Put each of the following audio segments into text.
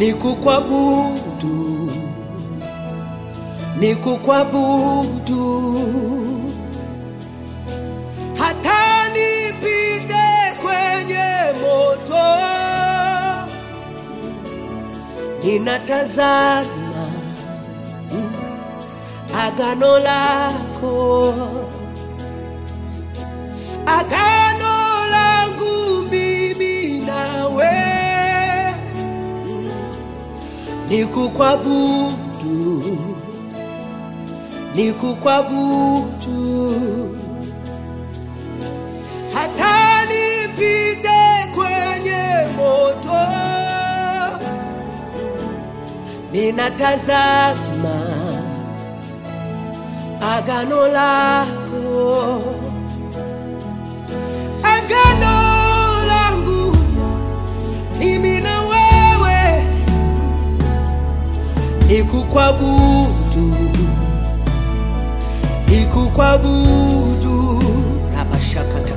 ni kukwabudu, ni kukwabudu, hata nipite kwenye moto, ninatazama mm, agano lako, agano langu mimi nawe ni kukwabudu, ni kukwabudu, hata nipite kwenye moto, ninatazama agano lako, agano langu mimi na wewe nikukwabudu, nikukwabudu rabashakata,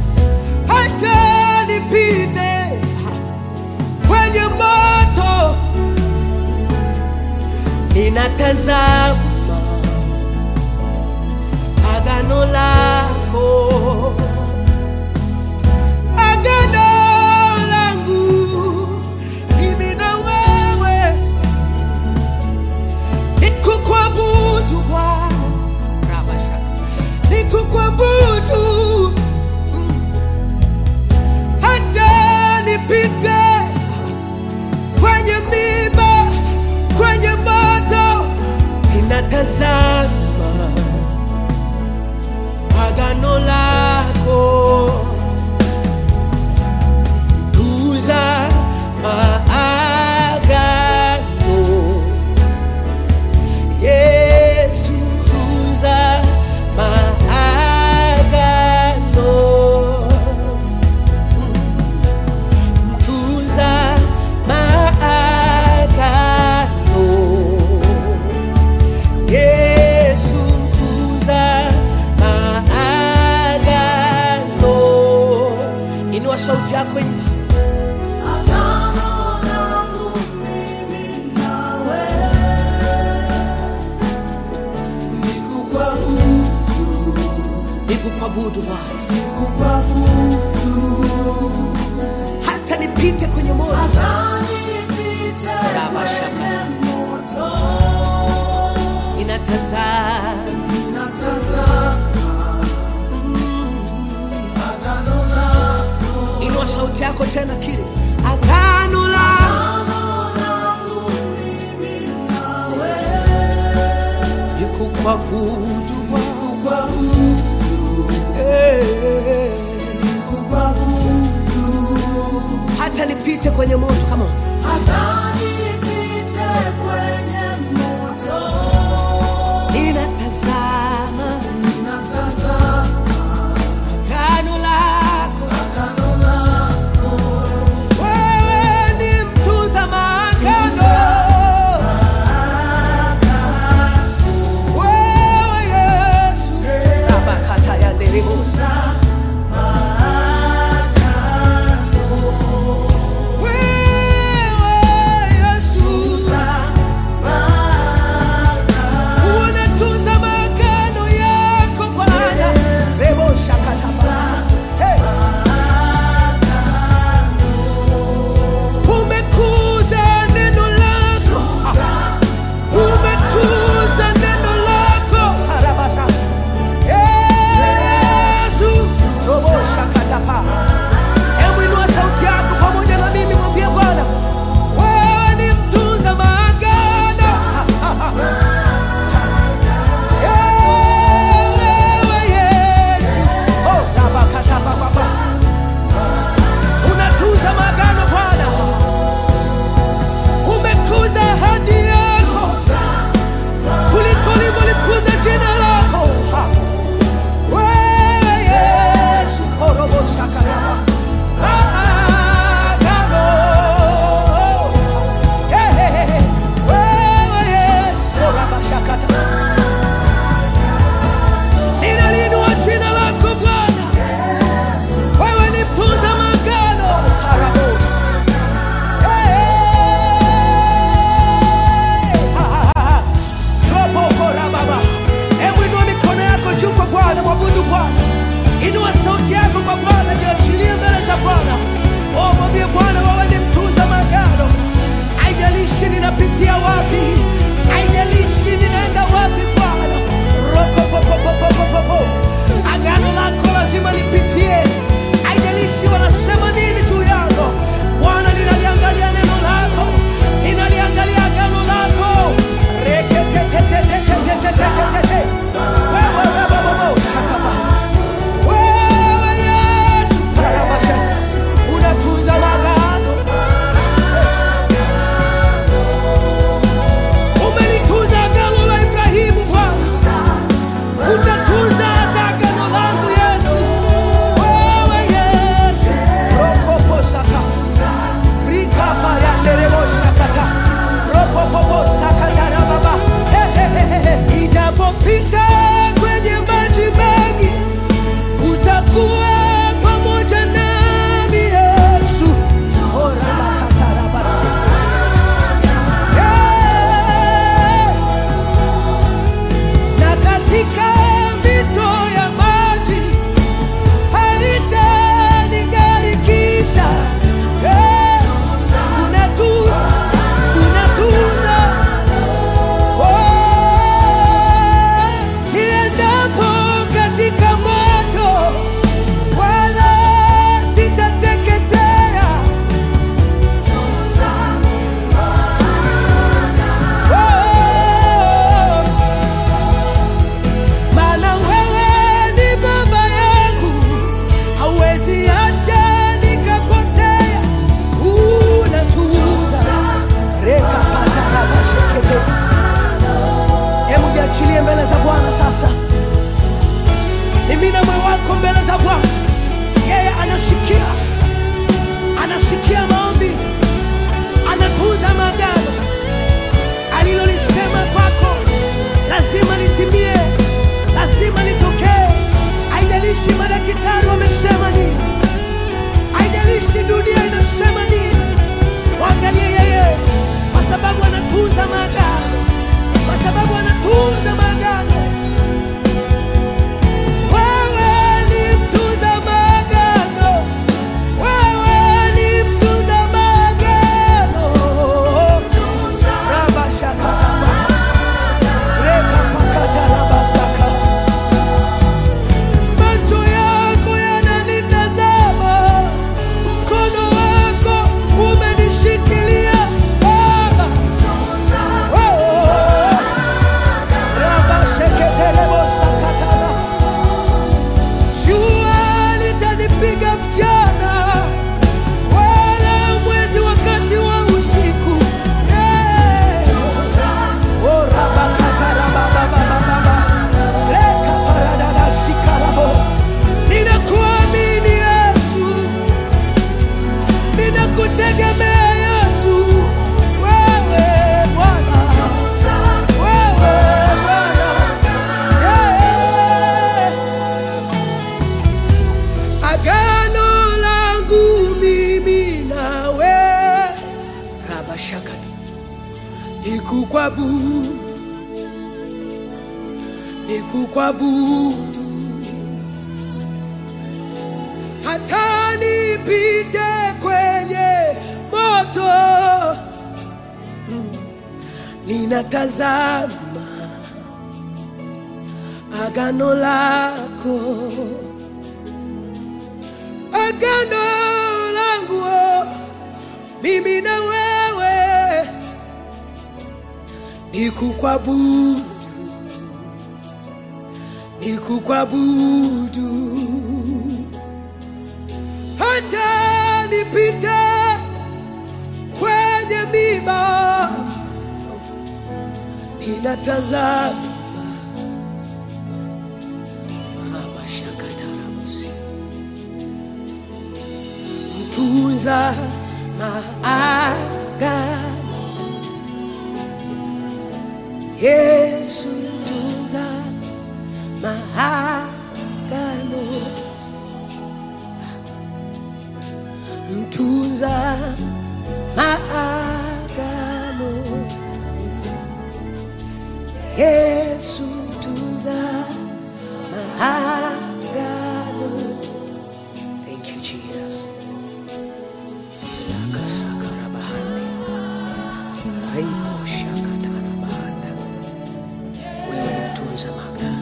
hata nipite kwenye moto, ninatazama agano lako, agano langu mimi na wewe nikukwabudu Bwana, Rabashaka. nikukwabudu mm, hata nipite kwenye miba, kwenye moto, ninatazama agano lako tuza maagano Yesu tunza maagano, tunza maagano. Yesu tunza maagano. Inua sauti yako imba. Agano langu mimi nawe ni kukwabudu, Nikukwabudu Bwana, kukwabudu, hata nipite kwenye moto, hata nipite Rabashaka. kwenye moto, ninatazama ninatazama agano lako, Inua sauti yako tena, kile agano la agano langu mimi nawe nikukwabudu Bwana, kukwabudu, eh, kukwabudu. hata nipite kwenye moto kama Hata nipite kwenye moto, ninatazama ninatazama agano lako, agano lako, wewe ni mtunza maagano, wewe Yesu abakata ya nderemo wewe Nikukwabudu, nikukwabudu, hata nipite kwenye moto, ninatazama agano lako, agano langu oh, mimi na wewe, nikukwabudu, nikukwabudu, hata nipite kwenye miba, ninatazama Rabashakatarabusi. mtunza maagano Yesu mtunza maagano mtunza maagano Yesu mtunza maagano Thank you Jesus Nakasakarabahani Reibo shakatarabahana Wewe ni mtunza maagano